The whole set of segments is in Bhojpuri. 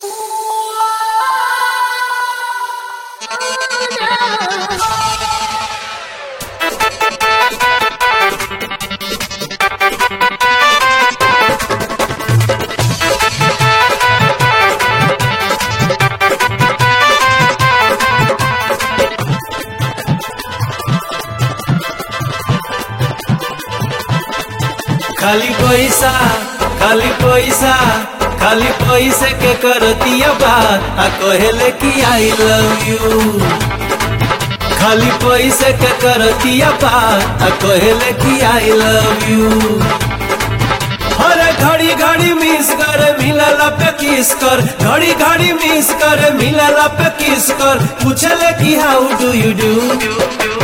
खाली पैसा खाली पैसा खाली पैसे के करतिया बात आ कहेले कि आई लव यू खाली पैसे के करतिया बात आ कहेले कि आई लव यू हर घड़ी घड़ी मिस कर मिलला पे किस कर घड़ी घड़ी मिस कर मिलला पे किस कर पूछले कि हाउ डू यू डू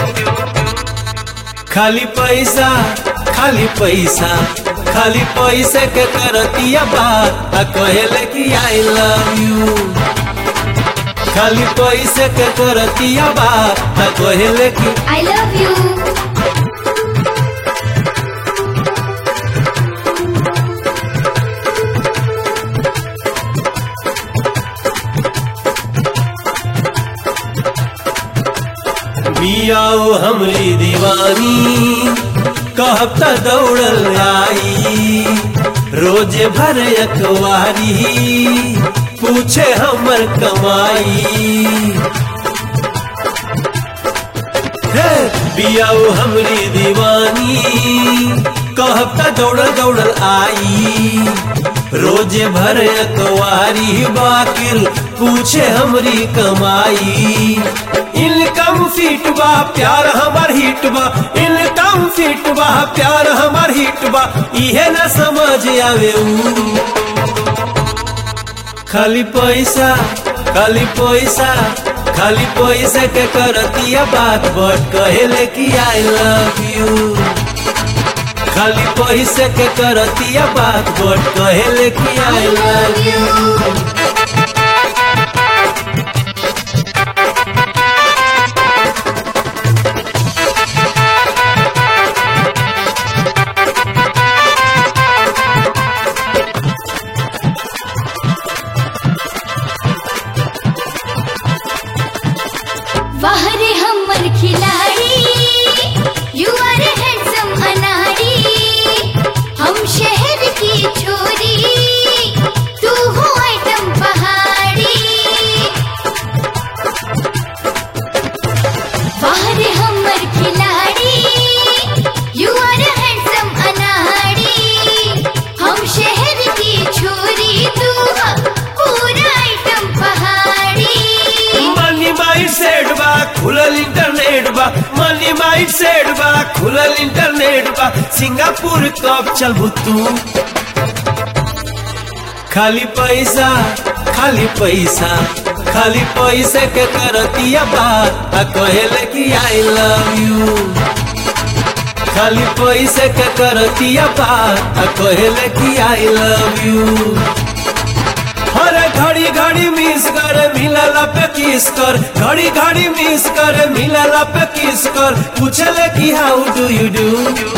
खाली पैसा खाली पैसा खाली पैसे के करतिया बात आ कहेले कि आई लव यू खाली पैसे के करतिया बात आ कहेले कि I love you. बियाओ हमरी दीवानी कहब त दौड़ल आई रोजे भर अखबारी पूछे हमर कमाई हे बियाओ हमरी दीवानी कहब त दौड़ल दौड़ल आई रोजे भर अकवारी बाकिर पूछे हमरी कमाई इनकम फिट बा प्यार हमार हिट बा इनकम फिट बा प्यार हमार हिट बा इहे न समझ आवे ऊ खाली पैसा खाली पैसा खाली पैसा के करतिया बात बट कहेले कि आई लव यू खाली पैसे के करतिया बात बट कहेले कि आई लव यू वाह रे हमर खिलाड़ी यू आर हैंडसम अनाड़ी हम शहर की छोरी तू हो आइटम पहाड़ी वाह रे हमर खिलाड़ी यू आर हैंडसम अनाड़ी हम शहर की छोरी तू हो पूरा आइटम पहाड़ी मनी माइट सेट बा खुलल इंटरनेट बा मनी माइट सेट बा खुलल इंटरनेट बा सिंगापुर कब चलबू तू खाली पैसा खाली पैसा खाली पैसे के करतिया बात आ कहेले कि आई लव यू खाली पैसे के करतिया बात आ कहेले कि आई लव यू हर घड़ी घड़ी मिस कर मिलला पे किस कर घड़ी घड़ी मिस कर मिलला पे किस कर पूछले कि हाउ डू यू डू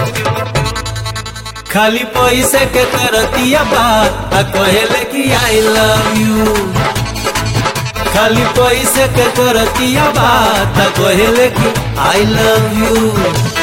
खाली पैसे के करतिया बात आ कहेले कि आई लव यू खाली पैसे के करतिया बात आ कहेले कि आई लव यू